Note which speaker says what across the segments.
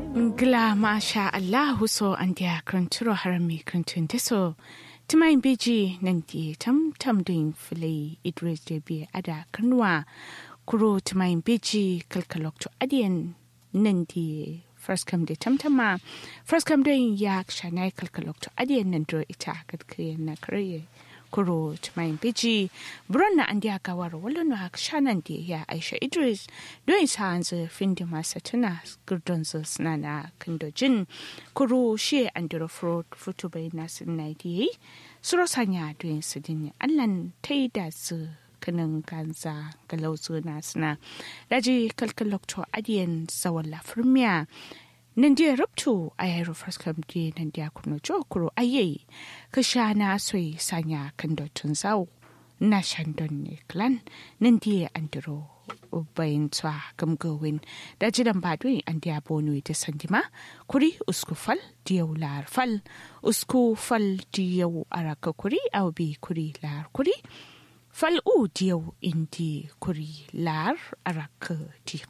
Speaker 1: Gla masha Allahu so an dia kranturo harami krantun deso. Timayin beji nan di tam tam din fili Idris da bi ada kanwa kuro timayin beji kalkalok to adiyan nan di first come da tamtama first come din ya shanai kalkalok to adiyan nan do ita kadkriyan na kare kuro tumayin biji buron na an diya gawar wala na shanan da ya aisha idris don sa an zai findi masa tuna gurdon su suna na kandojin kuro shi an dira futu bai na sun na diye suro sanya don su dini allan ta yi da su kanin ganza galauzu na suna daji kalkalokto adiyan zawon lafirmiya nan dia ruptu a yaro faskam di nan dia kuno jokuro aye ka sha na soi sanya kan dotun zau na shandon ne klan nan dia andro bayin tsa gamgawin da jidan badui an dia bonu ta sandima kuri usku fal diyau lar fal usku fal diyau araka kuri au bi kuri lar kuri fal u diyau indi kuri lar araka diyau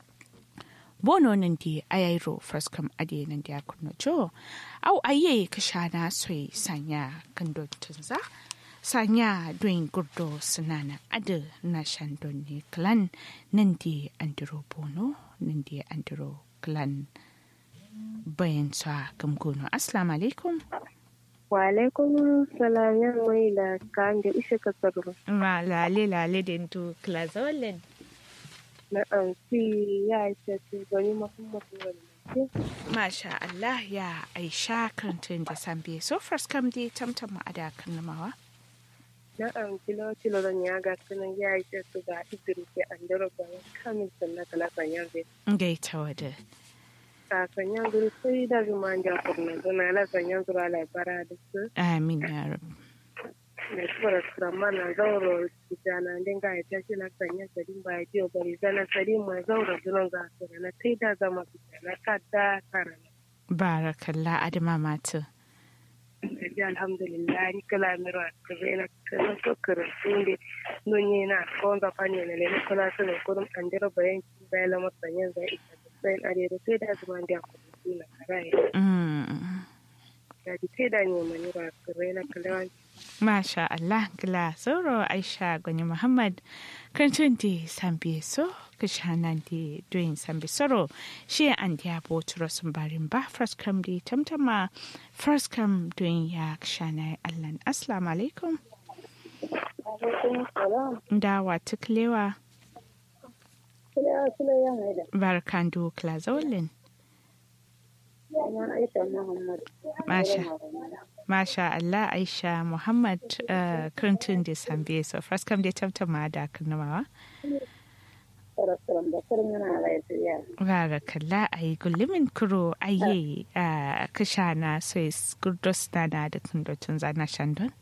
Speaker 1: bono nan di ayairo fraskam ade nan di akunno jo au aye kashana soi sanya kando tunza sanya doin gurdo sunana ade na shandon ne clan nan di andiro bono nan di andiro clan bayan sa gamgono assalamu alaikum
Speaker 2: wa alaikum salam yan mai da kan da ishe ka tsaro
Speaker 1: ma lale lale den to klazollen
Speaker 2: na ɗauki ya ce gani muhammadu wani
Speaker 1: Masha Allah ya aisha kantin da sambe so first come dai tamtam a da kalmawa.
Speaker 2: na ɗauki lokacin da ya ga sunan ya ce su ga idris ya an dara bayan kamin sannan kala sanyan zai
Speaker 1: Gaita wada.
Speaker 2: ka sanyan zuri sai da zuma an ja kurna zuna la sanyan zura labara da su
Speaker 1: Amin ya rabu.
Speaker 2: da kuma rama na zauro jana din ga ya tashi na sanya sadin ba ya jiyo bari zana sadin ma zauro zunan za su na kai da zama su na kada karana
Speaker 1: Barakallah adama matu.
Speaker 2: ji alhamdulillah ni kala miro kare na kana to kare sunde nonye na konza fani na le kala su ne kurum andira bayan ki bayan la masanya za ita sai are da sai da zuma da ku na karai
Speaker 1: Mm.
Speaker 2: da ji sai da ne mani ra kare na kala
Speaker 1: Masha Allah gila sauro Aisha Gwani Muhammad kantin da sambe so kishanan da doyin sambe soro shi an da boturo sun barin ba first come da tamtama first come doyin ya kishana Allah assalamu alaikum
Speaker 2: alaikum salam
Speaker 1: dawa tuklewa
Speaker 2: kula kula ya haida
Speaker 1: barkan do klazolin
Speaker 2: ina aisha muhammad
Speaker 1: Masha. Masha Allah Aisha Muhammad uh, Clinton da Sambe so first come da tamtama da kanamawa
Speaker 2: sarasara da karin yana lafiya
Speaker 1: Barakalla a yi gullumin kuro aye a kasha na sai gurdos na na da kundotun zana shandon.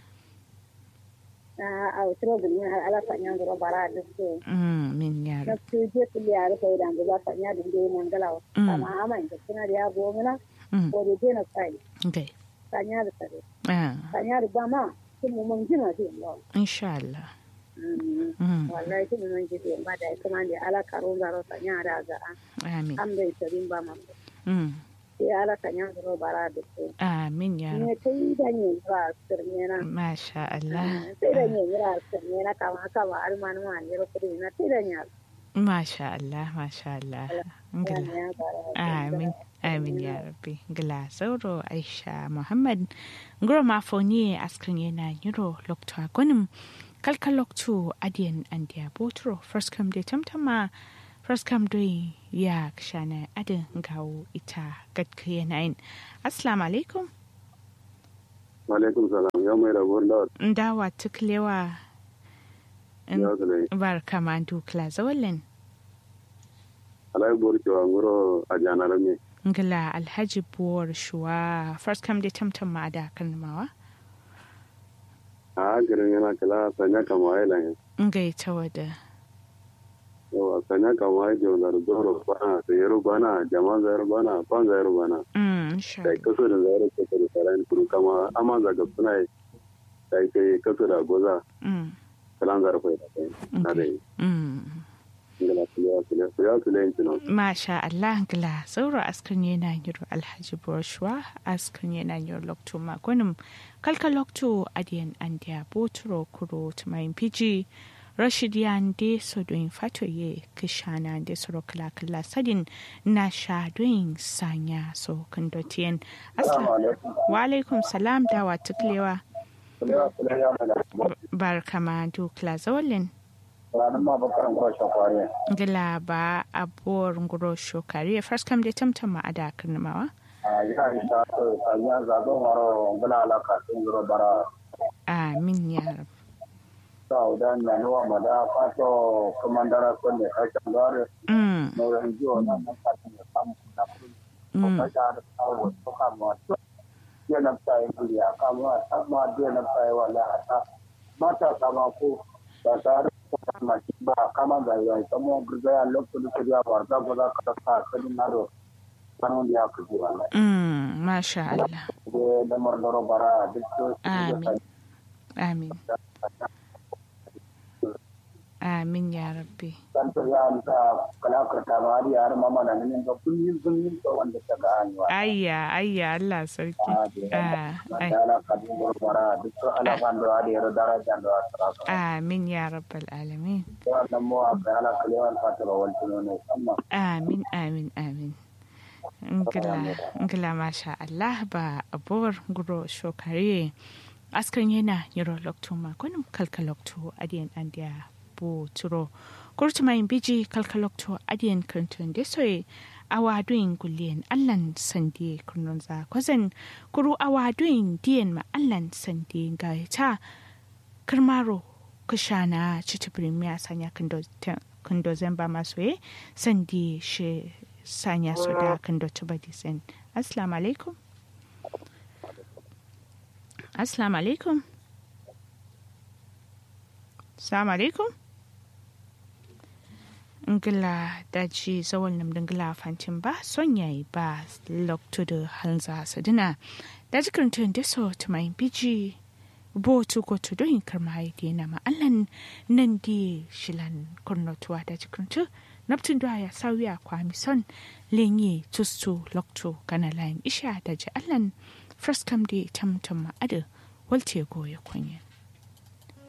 Speaker 2: a wasu da yin ala fanyan da bara da su
Speaker 1: Mm, min
Speaker 2: na
Speaker 1: yaro.
Speaker 2: su je su liya da kai da za fanya da dai nan galawa
Speaker 1: Mm.
Speaker 2: amma amma da suna da ya gomina
Speaker 1: Mm,
Speaker 2: ko da dena sai
Speaker 1: okay.
Speaker 2: fanya da sare
Speaker 1: Ah,
Speaker 2: fanya da ba ma kin mu mun jina shi Allah
Speaker 1: insha Allah. Mm,
Speaker 2: wallahi kin mun ji da ba da kuma da ala karo zaro fanya da ga
Speaker 1: amin.
Speaker 2: an bai tarin ba ma
Speaker 1: Mm,
Speaker 2: sai ala fanya da bara da su
Speaker 1: amin yaro.
Speaker 2: ne kai da ne ba sirne na
Speaker 1: Masha Allah.
Speaker 2: sai da ne yira sirne na kama kama almanu ma ne ro kudi na sai da ne
Speaker 1: Masha Allah, Masha Allah. Ngila.
Speaker 2: ya bara
Speaker 1: Amin. Amin ya rabbi. Gila sauro Aisha Muhammad. Ngoro mafoni askrin yana yiro lokto agonim. Kalka lokto adiyan andiya botro. First come de tamtama. First come doi ya kshana adin gawo ita gadka yanayin. Assalamu alaikum.
Speaker 3: Alaikum salam ya mai rabuwar da
Speaker 1: Ndawa tuklewa.
Speaker 3: ya zane
Speaker 1: Barka mandu kla zawalin.
Speaker 3: alai bor cewa ngoro a janar me
Speaker 1: Ngila alhaji buwar shuwa. First come de tamtama da kalmawa.
Speaker 3: a garin yana kala sanya kama ai lan
Speaker 1: Ngaita wada.
Speaker 3: yawa sanya kama ai jona da zoro bana da yaro bana jama zayar bana ban zayar bana
Speaker 1: Mm, insha
Speaker 3: kai kaso da zayar kaso da sarai kuru kama amma zaga suna kai kai kaso da goza
Speaker 1: Mm,
Speaker 3: kalan zarfai da kai na da yi
Speaker 1: mm.
Speaker 3: ngala kulewa kulewa kulewa kulewa intino
Speaker 1: Masha Allah gila sauro askan yana yiro Alhaji Broshwa askan yana yiro lokto makonim kalka lokto adiyan andiya boturo kuro tumayin piji Rashid yande so doin fatoye kishana de soro kala kala sadin na sha doin sanya so kandotiyan asla wa alaikum salam dawa tuklewa
Speaker 4: kulewa kulewa mana
Speaker 1: barkama dukla zawalin
Speaker 4: ranar ma bakaran kwa shakwariya
Speaker 1: gila ba abuwar nguro shokari first kam da tamtama a da karnamawa
Speaker 4: a yi a yi ta so sanya zagon waro ngala alaka sun zuro bara
Speaker 1: amin ya rab
Speaker 4: sa udan na nuwa mada fato kamandara ko ne kashin gare
Speaker 1: mm
Speaker 4: nauran jiwo na nan kasin da samu kuna kudi ko
Speaker 1: mm
Speaker 4: kasha da kawo ko kama to ya na ta yi kuri a kama amma da na ta yi wala hata mata kama ko ba tare da kama shi ba kama da ya yi kama gurga ya lokacin da ya barza ko za ka ta kadin na do sanon da ya kaji wallahi
Speaker 1: mm masha Allah
Speaker 4: da lamar daro bara duk to
Speaker 1: amin amin amin ya rabbi
Speaker 4: dan to ya amsa kala karta ma har yar mama na nan ga kullun kullun to wanda ta ga hanwa
Speaker 1: ayya ayya Allah sarki ah ai
Speaker 4: ala kadin daro bara duk to ala ban do ari ro daraja do asra
Speaker 1: amin ya rabbal alamin
Speaker 4: to nan mo aka ala kalewan fatara wal tuno amma
Speaker 1: amin amin amin ngila ngila masha Allah ba abuwar nguro shokare askan yana yiro lokto makonin kalkalokto adiyan andiya bu turo kurtuma yin biji kalkalokto adiyan kantun da soye awadoyin gulliyan allan sande kunun za kwazan kuru awadoyin diyan ma allan sande ga ta karmaro kushana chitibirin miya sanya kando zamba masoye sande shi sanya su da kando tuba disen assalamu alaikum assalamu alaikum assalamu alaikum ngila daji zawal nam dingila fantin ba son yayi ba lokto da halza sadina daji karantun da so tumayin biji bo tu ko tu doyin karma haidi na ma'allan nan di shilan kurnotuwa daji karantun naptin da ya sauya kwami son lenye tustu lokto kana layin isha daji allan fraskam di tamtam ma'adu walte goya kwanye